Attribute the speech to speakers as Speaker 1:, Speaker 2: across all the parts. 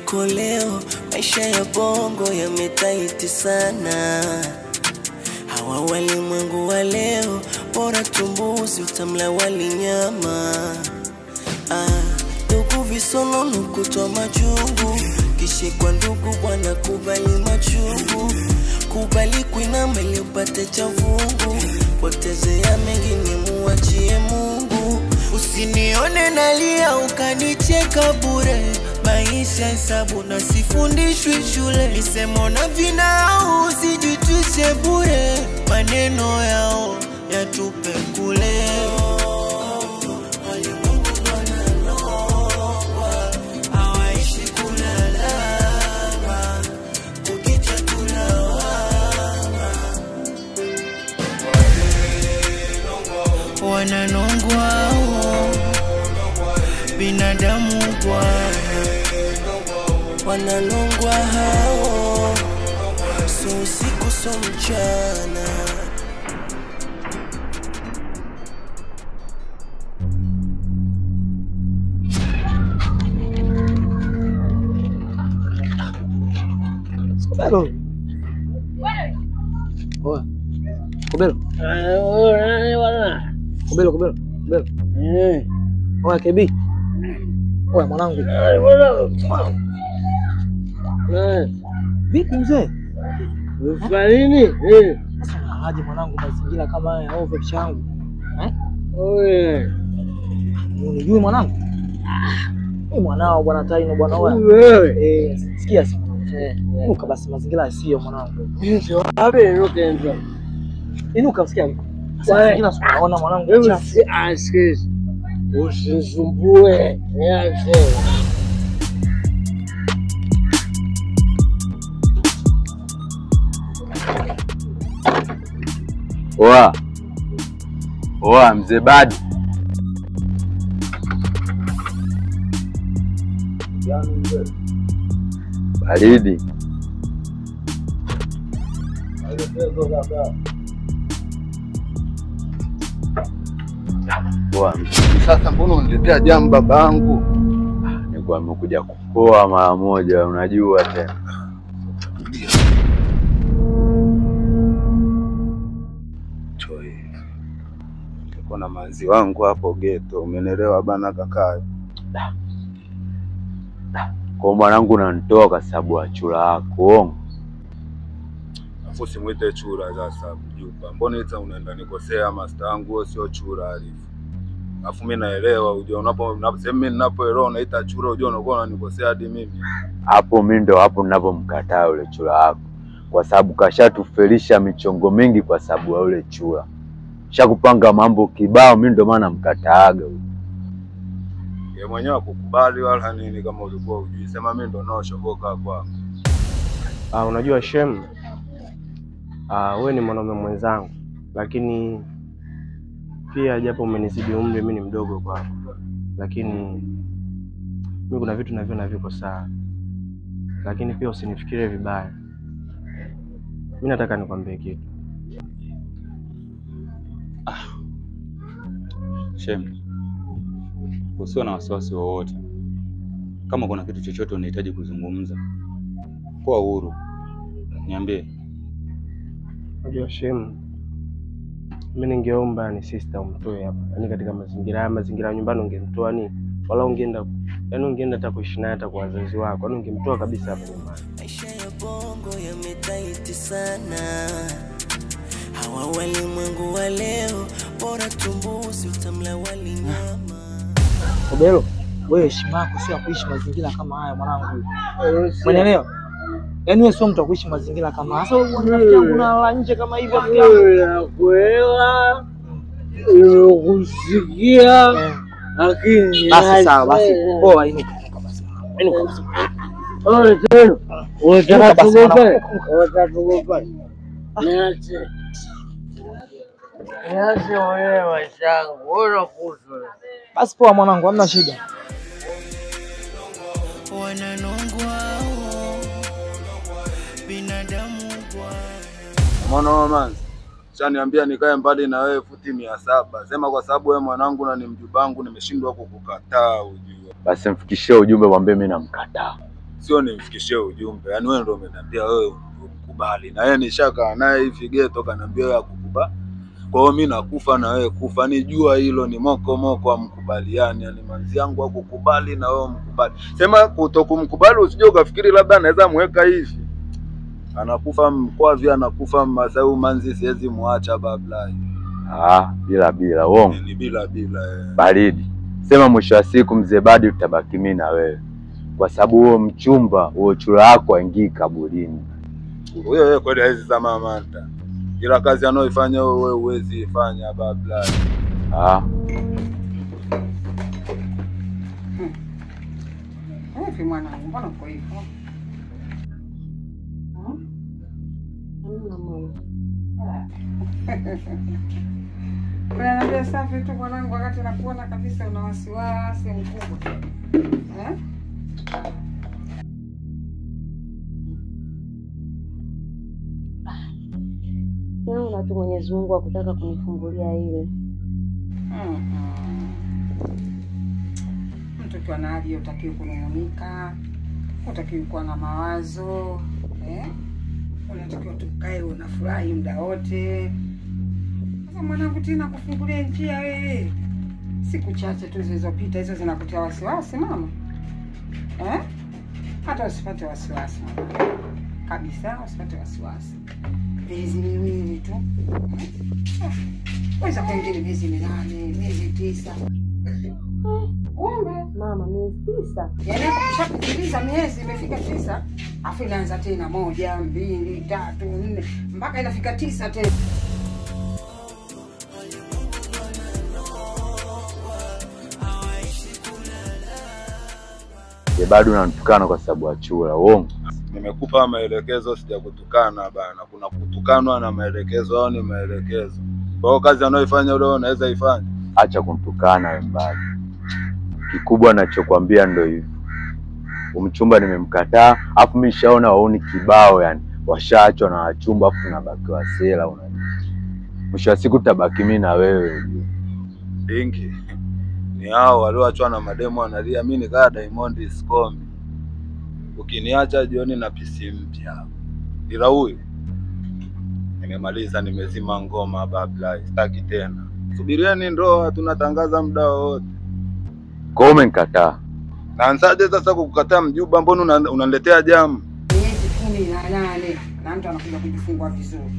Speaker 1: koleo, maisha ya bongo yametaiti sana. Hawa walimwengu wa leo, bora tumbuzi utamla wali nyama. Ah, ndugu visonono kutwa majungu, kishikwa ndugu bwana kubali machungu, kubali kuinama ili upate cha vungu, potezea mengine muachie Mungu. Usinione nalia ukanicheka bure, maisha hesabu na sifundishwi shule, misemo na vinao usijitwishe bure, maneno yao yatupe kule. Hawaishi kulalama, kukicha tulawama. wananongwa binadamu bwana, wananongwa hao, so usiku so mchana.
Speaker 2: Kobelo. Oa. Kobelo. Kobelo, Kobelo, Kobelo. Oa KB. Oa mwanangu. Vipi mzee?
Speaker 3: Nini?
Speaker 2: Sasa unalaje mwanangu mazingira kama haya ovyo changu? Eh?
Speaker 3: Oye.
Speaker 2: Unijui mwanangu? Mimi mwanao bwana Taino bwana oa.
Speaker 3: Wewe.
Speaker 2: Eh, sikia sasa. Eh, inuka basi mazingira sio mwanangu.
Speaker 3: Wapi nukenda?
Speaker 2: Inuka msikia.
Speaker 3: Wewe.
Speaker 2: Mazingira si unaona mwanangu
Speaker 3: Hebu
Speaker 2: chafu.
Speaker 3: si askis. Usisumbue. Niache.
Speaker 4: Oa oa, mzee Badi, baridi. Oa,
Speaker 5: Sasa mbona uniletea jamu babangu?
Speaker 4: nilikuwa nimekuja kupoa mara moja, unajua tena.
Speaker 5: Choi. Niko na manzi wangu hapo geto, umenielewa bana kaka?
Speaker 4: Kwa mwanangu unanitoa kwa sababu ya chura yako uongo.
Speaker 5: Afu simwite chura sasa mjumba. Mbona ita unaenda nikosea master wangu wewe sio chura alifu. Afu mimi naelewa unajua unapo unapo- sehemu mimi ninapoelewa unaita chura unajua unakuwa unanikosea hadi mimi.
Speaker 4: Hapo mi ndo hapo ninavyomkataa yule chura yako, kwa sababu kashatufelisha michongo mingi kwa sababu ya yule chura, shakupanga mambo kibao. Mi ndo maana mkataaga huyo.
Speaker 5: Yeye mwenyewe akukubali wala nini kama ulikuwa ujui. Sema mimi ndo naoshoboka kwa.
Speaker 3: Ah, unajua Shem, ah, wewe ni mwanaume mwenzangu, lakini pia japo umenizidi umri, mimi ni mdogo kwako, lakini mimi kuna vitu naviona viko sawa, lakini pia usinifikirie vibaya. Mimi nataka nikwambie kitu.
Speaker 6: Shem, usiwe na wasiwasi wowote. Kama kuna kitu chochote unahitaji kuzungumza, kuwa huru, niambie.
Speaker 3: Unajua Shem, mimi ningeomba ni sister umtoe hapa, yaani katika mazingira haya, mazingira ya nyumbani ungemtoa ni wala ungeenda yaani ungeenda hata kuishi naye hata kwa wazazi wako, yaani ungemtoa kabisa hapa nyumbani.
Speaker 1: Maisha ya bongo yametaiti sana. Hawa walimwengu wa leo, bora tumbuzi utamla wali nyama.
Speaker 2: Kobelo, wewe heshima yako sio ya kuishi mazingira kama haya mwanangu. Umeelewa? Yaani wewe sio mtu wa kuishi mazingira kama haya. Sasa wewe rafiki yangu unalala nje kama hivi rafiki yangu.
Speaker 3: Nakuelewa, nimekusikia,
Speaker 2: Eh,
Speaker 3: lakini
Speaker 2: Basi sawa basi. Poa inuka. inuka basi. Inuka basi.
Speaker 3: Ole tena,
Speaker 2: Inuka
Speaker 3: unataka
Speaker 2: basi,
Speaker 3: tugombane?
Speaker 2: mwanangu.
Speaker 3: Unataka tugombane? Niache, niache mwenyewe maisha yangu, wewe unakuhusu.
Speaker 2: Basi poa mwanangu, hamna shida.
Speaker 1: Wananongwa binadamu bwana.
Speaker 5: Umeona wewe manzi? Shaniambia nikae mbali na wewe futi mia saba. Sema kwa sababu wewe mwanangu na ni mjomba wangu nimeshindwa kukukataa ujue.
Speaker 4: Basi mfikishie ujumbe, mwambie mi namkataa.
Speaker 5: sio nimfikishie ujumbe. Yaani wewe ndio umeniambia wewe umkubali, na yeye nishakaa naye hivi geto, kaniambia wewe akukubali. Kwa hiyo mimi nakufa na wewe kufa, nijua hilo ni moko moko, amkubaliani. Yani manzi yangu akukubali na wewe mkubali. Sema kutokumkubali, usije ukafikiri labda anaweza mweka hivi anakufa mkwavi, anakufa Masai, manzi siwezi muacha babla,
Speaker 4: Ah, bila bila uongo
Speaker 5: ni bila bila eh.
Speaker 4: baridi. Sema mwisho wa siku mzee Badi tutabaki mimi na wewe, kwa sababu huo mchumba huo chura yako aingii kaburini.
Speaker 5: Huyo yeye kweli hawezi zama manta, ila kazi anayoifanya wewe huwezi ifanya babla.
Speaker 4: Ah,
Speaker 7: Vipi mwanangu, mbona uko hivyo? Hmm? Unaniambia safi tu mwanangu, wakati nakuona kabisa una wasiwasi mkubwa eh?
Speaker 8: Naona tu Mwenyezi Mungu akutaka kunifungulia ile.
Speaker 7: Mm-mm. Mtu ukiwa na hali hiyo utakiwi kunung'unika, utakiwi kuwa na mawazo eh? Unatakiwa tukae unafurahi muda wote. Sasa mwanangu, tena kufungulia njia wewe, siku chache tu zilizopita hizo zinakutia wasiwasi mama eh? Hata usipate wasiwasi mwanangu, kabisa, usipate wasiwasi. Miezi miwili tu eh? weza kuingia miezi minane, miezi tisa. Kumbe
Speaker 8: Mama, miezi tisa.
Speaker 7: yaani hapo kushapitiliza miezi imefika tisa, afu inaanza tena moja, mbili, tatu, nne mpaka inafika tisa tena.
Speaker 4: mzee Badi unanitukana kwa sababu ya chura, uongo.
Speaker 5: Nimekupa maelekezo, sijakutukana bana. Kuna kutukanwa na maelekezo, au ni maelekezo. Kwa hiyo kazi anayoifanya ule unaweza ifanya.
Speaker 4: Acha kunitukana wewe Mbadi. Kikubwa nachokwambia ndo hivyo, umchumba nimemkataa, afu mimi nishaona wauni kibao, yani washaachwa na wachumba, afu tunabaki wasela. Unajua, mwisho wa siku tutabaki mimi na wewe. ujue.
Speaker 5: Dingi ni hao walioachwa na mademo analia, mimi nikaa Diamond Scomi, ukiniacha jioni na pisi mpya. Ila huyu nimemaliza, nimezima ngoma babla, sitaki tena. Subirieni ndoa, tunatangaza muda wowote.
Speaker 4: Kwa hiyo umenikataa.
Speaker 5: Naanzaje sasa kukukataa mjuba? Mbona una- unaniletea jamu?
Speaker 7: miezi kumi na nane na mtu anakuja kujifungua vizuri.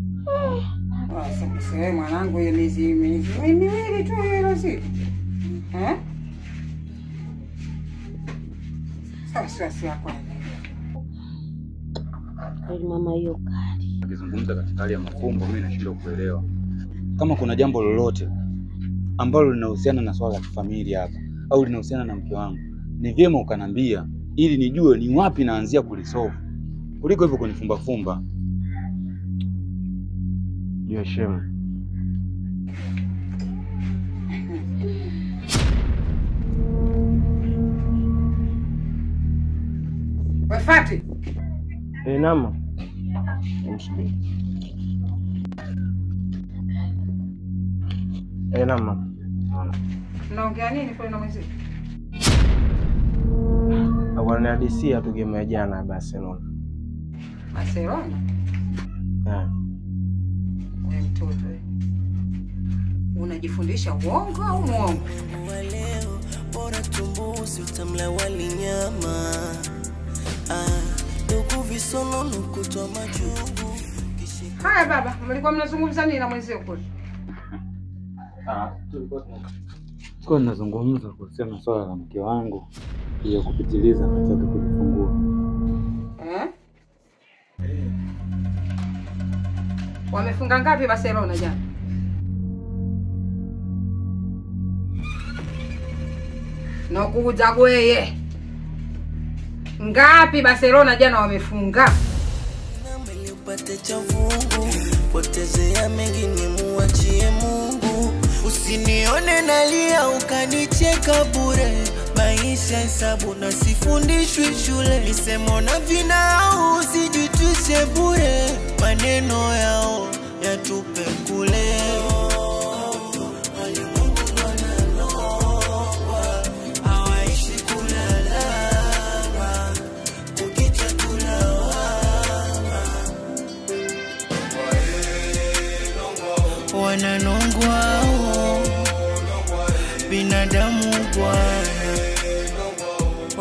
Speaker 7: Wewe mwanangu, hiyo miezi miezi miwili tu hilo si eh? Sasa wasiwasi wako ya nini?
Speaker 8: Kweli mama, hiyo kali.
Speaker 6: Akizungumza katika hali ya mafumbo, mimi nashindwa kuelewa kama kuna jambo lolote ambalo linahusiana na swala la kifamilia hapa au linahusiana na mke wangu, ni vyema ukanambia ili nijue ni wapi naanzia kulisolve kuliko hivyo kunifumbafumba.
Speaker 3: Jua shemu,
Speaker 7: We Fati,
Speaker 3: eh, nama msubiri. Eh, nama
Speaker 7: mnaongea nini kule na mwenzio?
Speaker 3: wananihadisia tu game ya jana ya Barcelona.
Speaker 7: Barcelona?
Speaker 3: Eh,
Speaker 7: We mtoto we. Unajifundisha uongo au mwongo?
Speaker 1: wa leo bora tumbuzi utamla wali nyama ah, ndugu visonono kutwa majungu
Speaker 7: Haya baba, mlikuwa mnazungumza nini na mwenzio kule?
Speaker 6: Kwa nazungumza kuhusiana na swala la mke wangu ya kupitiliza nataka kujifungua.
Speaker 7: Eh? Wamefunga ngapi Barcelona jana? Nakuuza gweye. Ngapi Barcelona jana wamefunga?
Speaker 1: Nambele upate cha vungu potezea mengine muachie Mungu usinione nalia ukanicheka bure maisha hesabu na sifundishwi shule misemo na vinao usijitwishe bure maneno yao yatupe kule hawaishi kulalama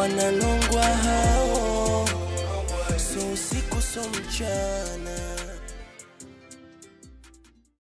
Speaker 1: wananongwa hao, so usiku so mchana.